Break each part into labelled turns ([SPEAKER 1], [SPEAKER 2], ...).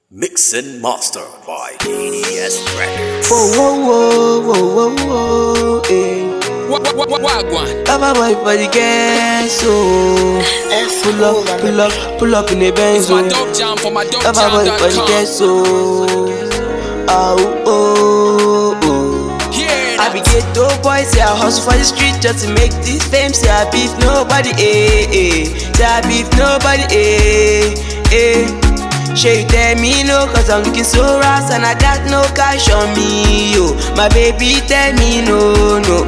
[SPEAKER 1] Mix and master by DDS Records.
[SPEAKER 2] Whoa, whoa, whoa, whoa, whoa, whoa, eh.
[SPEAKER 3] Wagwan.
[SPEAKER 2] Lava boy for the gas, so Pull up, pull up, pull up in the Benz,
[SPEAKER 3] It's my
[SPEAKER 2] oh.
[SPEAKER 3] dog jam for my dog
[SPEAKER 2] Lava boy for the
[SPEAKER 3] jam.com.
[SPEAKER 2] gas, so Oh, oh, oh
[SPEAKER 3] Hear
[SPEAKER 2] I
[SPEAKER 3] that?
[SPEAKER 2] be ghetto boy, say I hustle for the street just to make this fame. Say I beef nobody, eh, eh. Say I beef nobody, eh, eh. Sure you tell me no, cause I'm looking so rash and I got no cash on me, yo. My baby tell me no, no,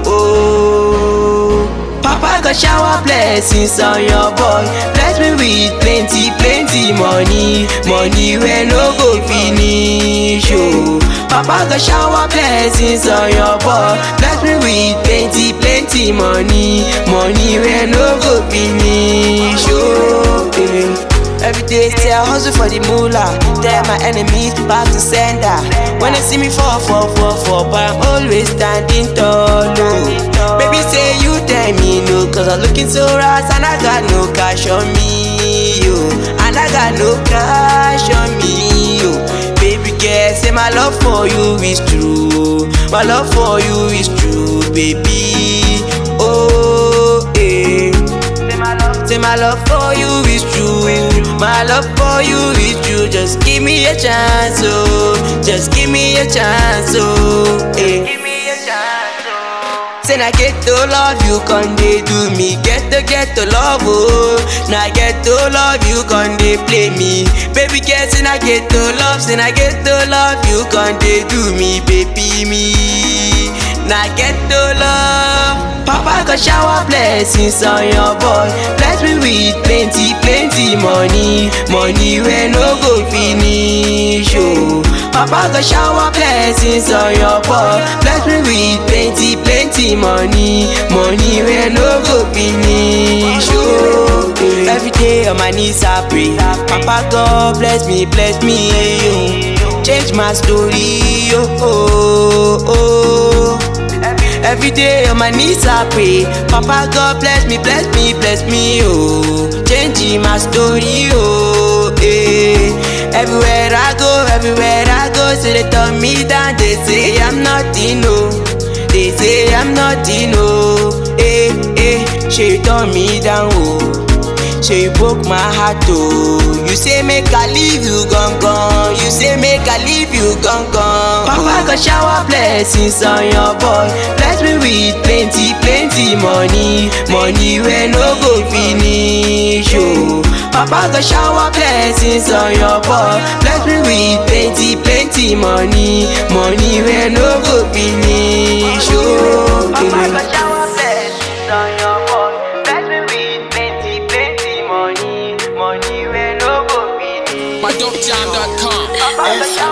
[SPEAKER 2] oh. Papa got shower blessings on your boy. Bless me with plenty, plenty money. Money where no go finish, oh. Papa got shower blessings on your boy. Bless me with plenty, plenty money. Money where no go finish, oh. eh. Every day say I hustle for the moolah. Tell my enemies to back to sender. When they see me fall, fall, fall, fall, but I'm always standing tall. Oh. Baby say you tell me no, cause I'm looking so rash and I got no cash on me, yo. And I got no cash on me, yo. Baby girl, say my love for you is true. My love for you is true, baby. Oh, eh. Say my love for you is true. My love for you is true. Just give me a chance, oh. Just give me a chance, oh. Eh. Give me a chance, oh. Say I get to love you, con they do me. Get to get to love, oh. Now get to love you, con they play me. Baby, get say I get to love, say I get to love you, con they do me, baby me. Now get to love. Papa got shower blessings on your boy. Bless me with plenty, plenty money. Money where no go finish, oh. Papa got shower blessings on your boy. Bless me with plenty, plenty money. Money where no go finish, oh. Every day on my knees I pray. Papa God bless me, bless me, oh. Change my story, oh, oh, oh. Every day on my knees I pray. Papa God bless me, bless me, bless me, oh. Changing my story, oh, eh. Everywhere I go, everywhere I go, say they turn me down. They say I'm nothing, no. They say I'm nothing, no. Eh, eh. She turn me down, oh. She broke my heart, oh. You say make I leave you gone gone. You say make I leave you gone gone. Papa got shower blessings on your boy. Bless me with plenty, plenty money. Money where no go finish, oh. Papa got shower blessings on your boy. Bless me with plenty, plenty money. Money where no go finish, oh. Papa got shower blessings on your boy. Bless me with plenty, plenty money. Money where no go finish.
[SPEAKER 3] My dog jam.com.
[SPEAKER 2] Papa got shower